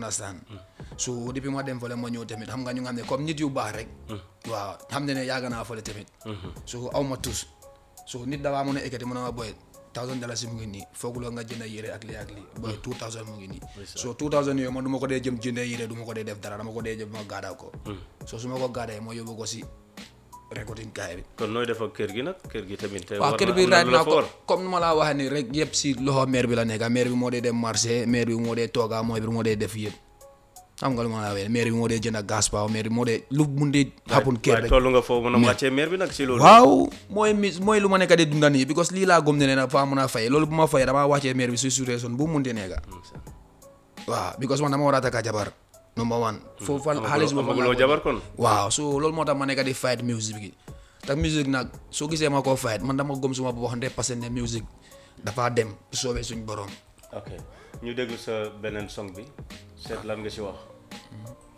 understand so depuis ma dem fële ma ñëw tamit xam nga ñu nga xam ne comme nit yu baax rek waaw xam ne ne yàgg naa fële tamit so aw ma tus so nit dawaa mën a ekkati mën a ma boy thousand dollars si mu ngi nii fooguloo nga jënd yére ak lii ak lii boy two thousand mu ngi nii so two thousand yooyu man du ma ko dee jëm jëndee yére du ma ko dee def dara dama ko dee jëm ma gaadaw ko so su ma ko gaadee ma yóbbu ko si recording kaay bi kon nooy def ak kër gi nag kër gi tamit te waaw war kër na- bi am na right lu la now fa ko war. comme nu ma laa waxee nii rek yëpp si loxo maire bi la nekk maire bi moo dee dem marché maire bi moo dee tooga mooy bi moo dee def yëpp xam nga lu ma laa waxee maire bi moo dee jënd gas paaw maire bi moo dee lu mun dee happen kër waaye rek toll nga foofu mën a wàccee maire bi nag si loolu waaw mooy mi mooy lu ma nekk di dunda nii because lii laa gëm ne ne nag faa mun a fay loolu bu ma fayee damaa wàccee maire bi si situation bu mu munti nekk waaw because man dama war a takka jabar number one foofu fan xaalis boobu fan laa amaguloo ko- jabar kon waaw so loolu moo tax ma nekk di fight music bi te music nag soo gisee ma koo fight man dama gëm suma bopp hundred percent ne music dafa dem soobee suñ borom ok ñu déglu sa beneen song bi seet lan nga si wax